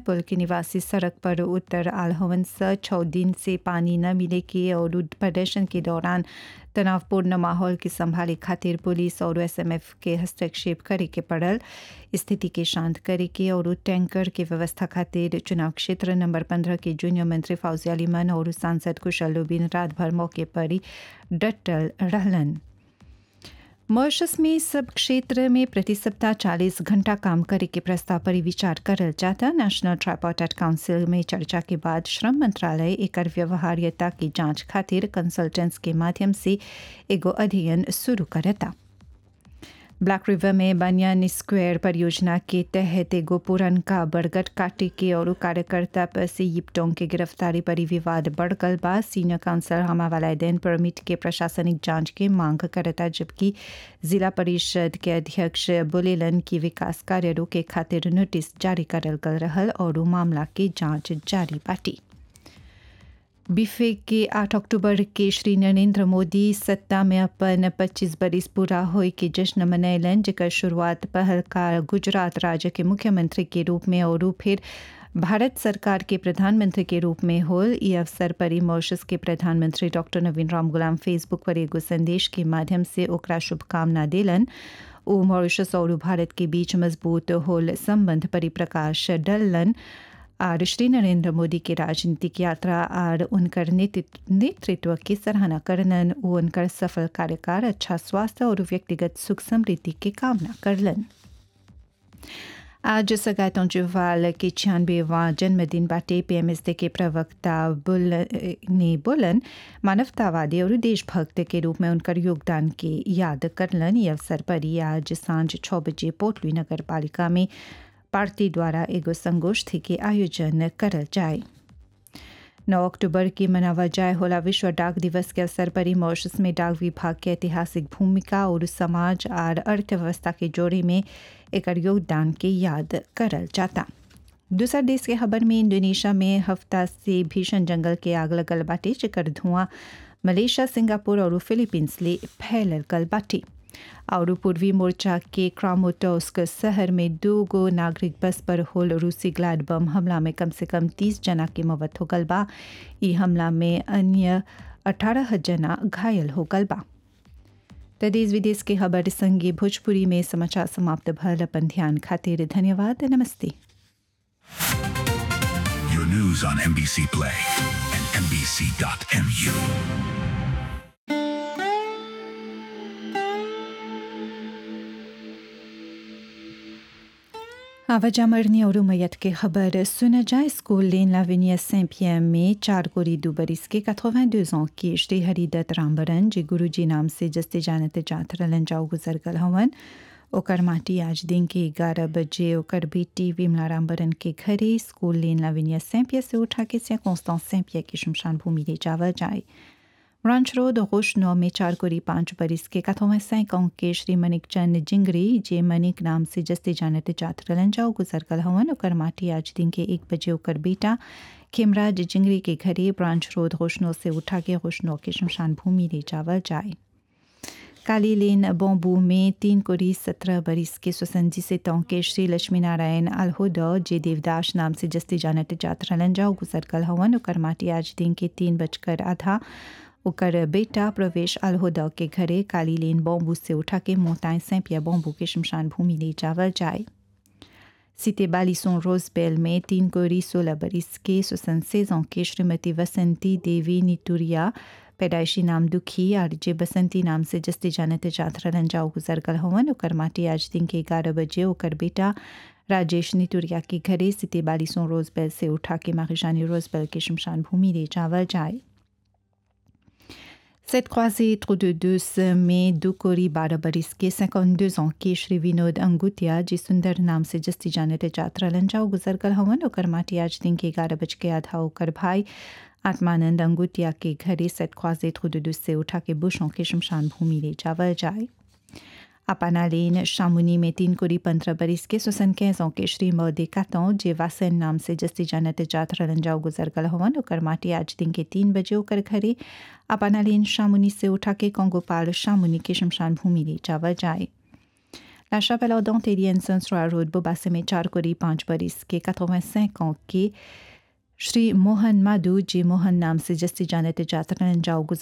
पुल के निवासी सड़क पर उतर आल हवन स छः दिन से पानी न मिले के और प्रदर्शन के दौरान तनावपूर्ण माहौल के संभाले खातिर पुलिस और एसएमएफ के हस्तक्षेप करे के पड़ल स्थिति के शांत करे के और टैंकर के व्यवस्था खातिर चुनाव क्षेत्र नंबर पंद्रह के जूनियर मंत्री फौजी अलीमन और सांसद कुशल लुबिन रात भर मौके पर ही डटल रहलन मॉरिशस में सब क्षेत्र में प्रति सप्ताह 40 घंटा काम करे के प्रस्ताव पर विचार करल जाता नेशनल ट्राइपोर्टेट काउंसिल में चर्चा के बाद श्रम मंत्रालय एकर व्यवहार्यता की जांच खातिर कंसल्टेंट्स के माध्यम से एगो अध्ययन शुरू करता ब्लैक रिवर में बनियान स्क्वायर परियोजना के तहत एगो पुरनका बरगद काटे के और कार्यकर्ता पर से yiपटोंग के गिरफ्तारी पर विवाद बढ़ गल बा सीनियर काउंसिलर हमावाला दिन परमिट के प्रशासनिक जांच के मांग करता जबकि जिला परिषद के अध्यक्ष बोलेलन की विकास कार्य रोके खातिर नोटिस जारी करल गल रहल और मामला के जांच जारी बाटी बिफे के 8 अक्टूबर के श्री नरेंद्र मोदी सत्ता में अपन 25 बरिस पूरा होए के जश्न मनैलन जेकर शुरुआत पहलकार गुजरात राज्य के मुख्यमंत्री के रूप में और फिर भारत सरकार के प्रधानमंत्री के रूप में होल ये अवसर पर मॉरिशस के प्रधानमंत्री डॉक्टर नवीन राम गुलाम फेसबुक पर एगो संदेश के माध्यम से ओकरा शुभकामना दिलन ओ मॉरिशस और भारत के बीच मजबूत होल संबंध परिप्रकाश डलन और श्री नरेंद्र मोदी के राजनीतिक यात्रा और उनकर नेतृत्व की सराहना करलन वो उनकर सफल कार्यकाल अच्छा स्वास्थ्य और व्यक्तिगत सुख समृद्धि की कामना करलन आज सगातों जुवाल के छियानवेवा जन्मदिन बाटे पीएमएसडी के प्रवक्ता बुल ने बोलन मानवतावादी और देशभक्त के रूप में उनकर योगदान के याद करलन ये अवसर पर ही आज सांझ छः बजे पोटली नगर पालिका में पार्टी द्वारा एगो संगोष्ठी के आयोजन करल जाए 9 अक्टूबर की मनावा जाए होला विश्व डाक दिवस के अवसर पर ही मॉरिशस में डाक विभाग के ऐतिहासिक भूमिका और समाज और अर्थव्यवस्था के जोड़े में एक योगदान के याद करल जाता दूसरा देश के खबर में इंडोनेशिया में हफ्ता से भीषण जंगल के आग लगल बाटे जेकर धुआं मलेशिया सिंगापुर और फिलीपींस ले फैलल गल बाटे और पूर्वी मोर्चा के क्रामोटोस्क शहर में दो गो नागरिक बस पर होल रूसी ग्लाड बम हमला में कम से कम तीस जना की मौत हो गल बा ई हमला में अन्य अठारह जना घायल हो गल बा तो देश विदेश के खबर संगे भोजपुरी में समाचार समाप्त भल अपन ध्यान खातिर धन्यवाद नमस्ते Your news on NBC Play and NBC.mu. आवाजा मरनी और मैयत की खबर सुना जाए स्कूल लेन लाविनिया सें पियम में चार कोरी दो बरिस के 82 ans की श्री हरिदत्त रामबरन जे गुरु जी नाम से जस्ते जानते जात रलन जाओ गुजर गल हवन ओकर माटी आज दिन के ग्यारह बजे ओकर बेटी विमला रामबरन के घरे स्कूल लेन लाविनिया सेंपिया से उठा के से कॉन्स्टांस सेंपिया की शमशान भूमि ले जावा जाए ब्रांच रोड रोशनो में चार कोरी पाँच बरिस के कथों सैक अंक के श्री मनिक चंद जिंगरी जे मनिक नाम से जस्ते जानते जात रलन जाओ गुजर कल हवन ओकर माटी आज दिन के एक बजे ओकर बेटा खेमराज जिंगरी के घरे ब्रांच रोड रोशनो से उठा के रोशनो के शमशान भूमि ले जावल जाए काली लेन बॉम्बू में तीन कोरी सत्रह बरिस के स्वसंजी से तौके श्री लक्ष्मी नारायण अलहुदा जे देवदास नाम से जस्ती जानते जात रलन जाओ गुजर कल हवन ओकर माटी आज दिन के तीन बजकर आधा ओकर बेटा प्रवेश अलहुदा के घरे काली लेन बॉम्बू से उठा के मोताए सैंपिया बॉम्बू के शमशान भूमि ले जावल जाए सीते बालिसों रोजबेल में तीन कोरी सोलह बरिस के सुसंसेजों के श्रीमती वसंती देवी नितुरिया पैदाइशी नाम दुखी और जे बसंती नाम से जस्ते जानते जात रलन जाओ गुजर गल हवन ओकर माटी आज दिन के ग्यारह बजे ओकर बेटा राजेश नितुरिया के घरे सीते बालिसों रोजबेल से उठा के माखिशानी रोजबेल के शमशान भूमि ले जावल जाए Cette croisée trop de deux में दो कोरी बारह बरिस के 52 ans के श्री विनोद अंगुतिया जी सुंदर नाम से जस्ती जानते जात्रा लंजाओ गुजर कल हवन ओकर माटी आज दिन के ग्यारह बज के आधा ओकर भाई आत्मानंद अंगुतिया के घरे सेट ख्वाजे trop de deux से उठा के बुशों के शमशान भूमि ले जावल जाए अपानालेन शामुनी में तीन कोरी पंद्रह बरिस के सुसन कैसों के श्री मौदे कातों जे वासन नाम से जस्ती जानते जात रलंजाओ गुजर गल हवन ओकर माटी आज दिन के तीन बजे ओकर घरे अपानालेन शामुनी से उठा के कोंगोपाल शामुनी के शमशान भूमि ले जावा जाए La Chapelle Ardente Élienne Saint road बोबासे में चार कोरी पाँच बरिस के 85 ans के श्री मोहन माधु जी मोहन नाम से जस्ती जानते जातरन जाओ